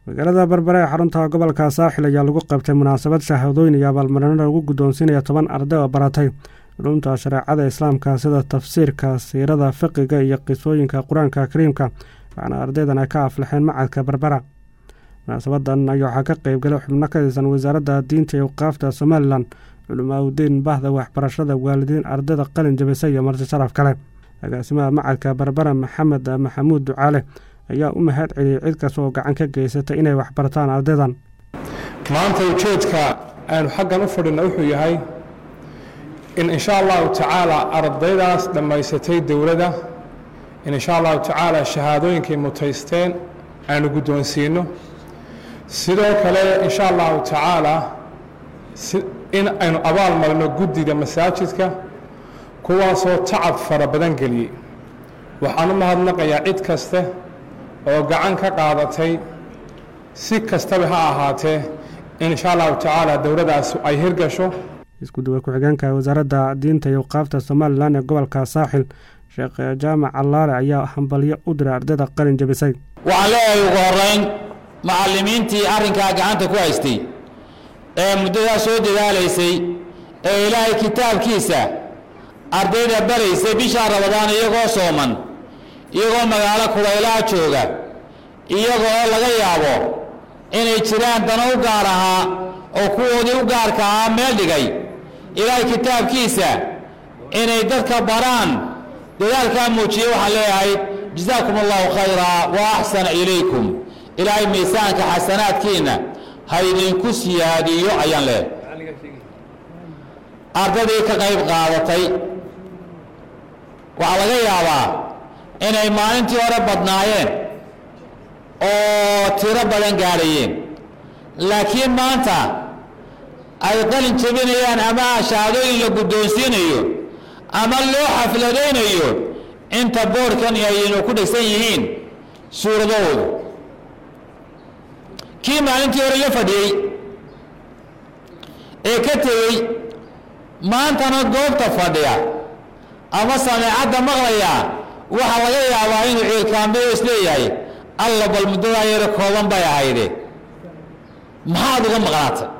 magaalada berbere ee xarunta gobolka saaxil ayaa lagu qabtay munaasabad shahaadooyin iyo abaalmarino lagu guddoonsiinaya toban arday oo baratay culumta shareecada islaamka sida tafsiirka siirada fiqiga iyo qisooyinka qur-aanka kariimka waxaana ardaydan ay ka aflaxeen macadka berbera munaasabadan ayaa waxaa ka qeybgalay xubno ka tirsan wasaaradda diinta iyo waqaafta somalilan culimaauddiin bahda waxbarashada waalidiin ardayda qalin jabisa iyo marti sharaf kale agaasimaha macadka berbera maxamed maxamuud ducaale ayaa u mahad celiyey cid kasta oo gacan ka geysatay inay waxbartaan ardaydan maanta ujeedka aanu xaggan u fadhina wuxuu yahay in insha allahu tacaala ardaydaas dhammaysatay dowladda in insha allahu tacaala shahaadooyinkay mutaysteen aanu guddoonsiino sidoo kale insha allahu tacaala in aynu abaal marino guddiga masaajidka kuwaasoo tacab fara badan geliyey waxaan u mahadnaqayaa cid kaste oo gacan ka qaadatay si kastaba ha ahaatee in insha allahu tacaala dowladdaas ay hirgasho isku-duwa ku-xigeenka wasaaradda diinta iyo waqaafta somalilan ee gobolka saaxil sheekh jaamac allaale ayaa hambalyo u diray ardayda qalin jabisay waxaan leeyahay ugu horeyn macallimiintii arrinkaa gacanta ku haystay ee muddadaa soo dadaalaysay ee ilaahay kitaabkiisa ardayda baraysay bishaa rabadaan iyagoo sooman iyagoo magaalo kulaylaha jooga iyagoo laga yaabo inay jiraan dano u gaar ahaa oo kuwoodii u gaarka ahaa meel dhigay ilaahay kitaabkiisa inay dadka baraan dadaalkaa muujiye waxaan leeyahay jasaakum allahu khayraa wa axsana ilaykum ilaahay miisaanka xasanaadkiinna ha idinku siyaadiyo ayaan leeyahay ardaydii ka qayb qaadatay waxaa laga yaabaa inay maalintii hore badnaayeen oo tiro badan gaadhayeen laakiin maanta ay qalin jebinayaan ama shahaadooyin la guddoonsiinayo ama loo xafladaynayo inta boorhkan ayaynu ku dhegsan yihiin suuradahoodu kii maalintii hore la fadhiyey ee ka tegey maantana goobta fadhiya ama sameecadda maqlaya waxaa laga yaabaa inuu ciilkaambeyo isleeyahay alla bal muddadaa yaro kooban bay ahayde maxaad uga maqnaatay